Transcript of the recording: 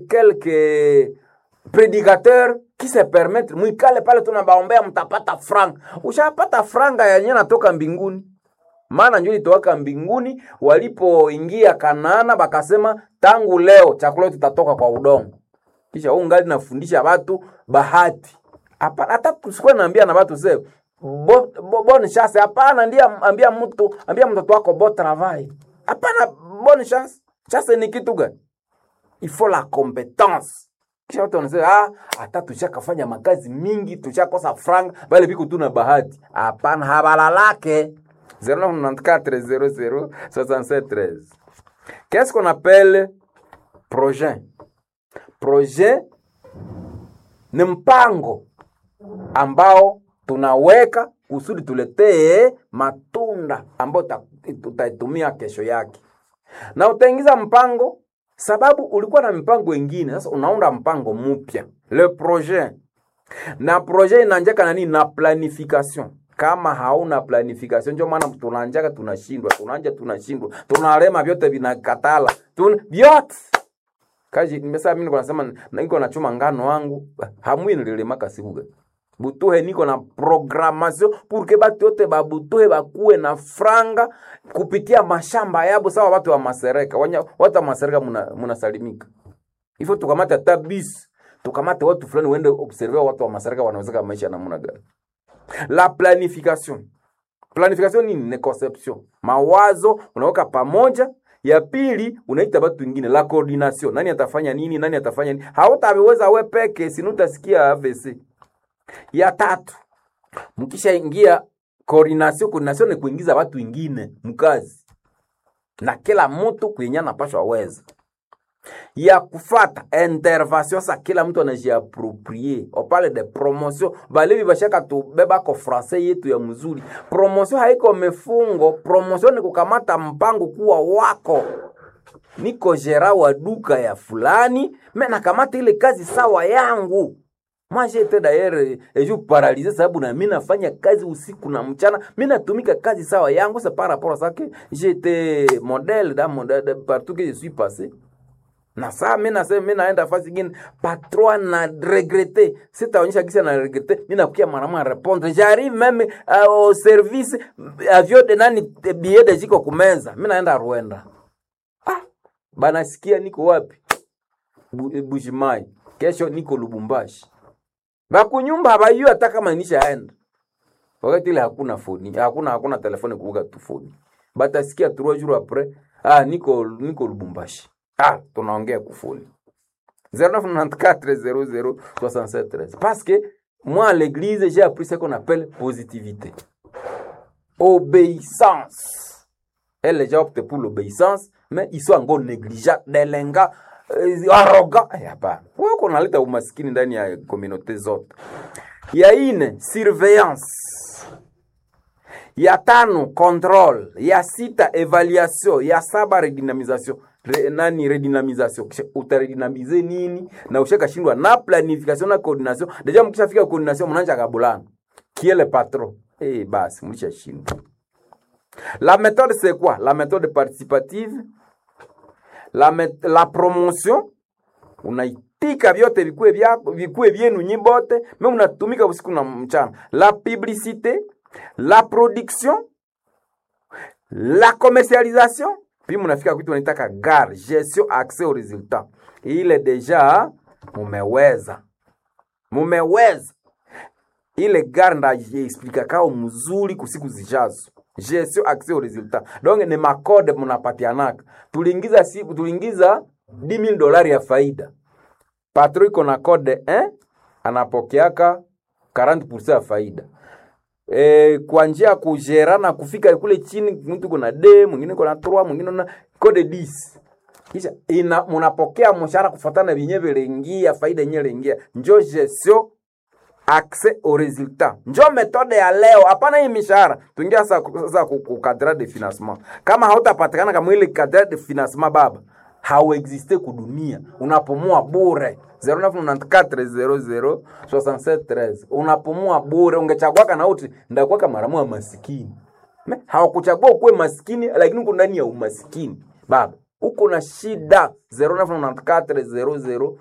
quelques prédicateurs qui se permettent mwikale pale tunabaombea mtapata franga ushapata franga yenye natoka mbinguni maana njo ilitowaka mbinguni walipoingia kanaana bakasema tangu leo chakula yetu tutatoka kwa udongo kisha huu ngali nafundisha watu bahati hapana hata tusikuwe naambia na watu se bo, bo, bonne chance hapana ndiye ambia mtu ambia mtoto wako bo travail hapana bonne chance chance ni kitu gani il faut la compétence kisha watu wanasema ah hata tushakafanya makazi mingi tushakosa franga bale biko tu na bahati hapana habalalake 0994 00 Qu'est-ce qu'on appelle projet? Projet ni mpango ambao tunaweka kusudi tuletee matunda ambayo tutaitumia kesho yake, na utaingiza mpango sababu ulikuwa na mipango ingine. Sasa unaunda mpango mpya, le projet, na projet inaanjaka na nini? Na planification kama hauna planification, ndio maana tunaanjaka tunashindwa, tunaanja tunashindwa, tunalema, vyote vinakatala tun vyote kaji. Nimesema mimi niko nasema niko nachuma ngano wangu hamwi nililemaka sibuga butuhe niko na programmation pour que batu yote babutuhe bakuwe na franga kupitia mashamba yabo, sawa watu wa masereka wanya, watu wa masereka muna, munasalimika ifo tukamate hata bis tukamate watu fulani uende observe watu wa masereka wanaweza maisha namna gani la planification planification nini ni conception mawazo unaweka pamoja ya pili unaita watu wengine la coordination nani atafanya nini nani atafanya nini hautaweza we peke sinutasikia AVC ya tatu mkisha ingia coordination coordination ni kuingiza watu wengine mkazi na kila mtu kwenye anapashwa weza ya kufata intervention sa kila mtu anajiaproprie opale de promotion balevi bashaka tubeba ko francais yetu ya mzuri promotion haiko mefungo promotion ni kukamata mpango kuwa wako niko jera wa duka ya fulani me nakamata ile kazi sawa yangu Moi j'étais d'ailleurs et je paralysé sababu na mimi nafanya kazi usiku na mchana, mimi natumika kazi sawa yangu, c'est par rapport à ça que j'étais modèle dans mon de, partout que je suis passé. Na saa mimi nasema mimi naenda fasi nyingine, patron na regretter, sitaonyesha kisa na regretter, mimi nakukia mara mara répondre, j'arrive même uh, au service avion de nani billet de jiko kumeza, mimi naenda Rwanda. Ah, bana sikia niko wapi? Bujimai. Kesho niko Lubumbashi bakunyumba habayua hata kama nishaenda wakati ile hakuna foni hakuna hakuna telefoni kuvuga tu foni batasikia trois jours après ah niko niko Lubumbashi ah tunaongea kufoni 0994006713 parce que moi à l'église j'ai appris ce qu'on appelle positivité obéissance elle les gens optent pour l'obéissance mais ils sont encore négligents delenga arrogant hapana wako naleta umaskini ndani ya komunote zote ya ine surveillance ya tano control ya sita evaluation ya saba redynamisation Re, nani redynamisation utaredynamize nini na ushakashindwa na planification na coordination deja mkishafika coordination mnaanza kabulana kiele patron eh basi mlishashindwa la méthode c'est quoi la méthode participative la, met, la promotion unaitika vyote vikue vyako vikue vyenu nyi bote me unatumika usiku na mchana la publicité la production la commercialisation puis munafika kwitu wanaitaka gar gestion accès au résultat ile deja mumeweza mumeweza ile gar ndaexplika kao mzuri kusiku zijazo gestion accès au résultat donc ni makode munapatianaka tuliingiza si, tuliingiza 10000 dolari ya faida patro iko na kode eh? anapokeaka 40% ya faida e, kwa njia ya kujerana kufika kule chini mtu kuna d mwingine kuna 3 mwingine na kode 10 kisha ina munapokea mshahara kufuatana vyenye vilingia faida yenyewe ilingia njo gestion accès au résultat njo metode ya leo hapana hii mishahara tuingia sasa sasa kukadra de financement kama hautapatikana kama ile kadra de financement baba hauexiste kudunia unapumua bure 0994006713 unapumua bure ungechagwaka na uti ndakwaka maramu ya masikini hawakuchagua ukuwe masikini lakini uko ndani ya umasikini baba uko na shida 0994 00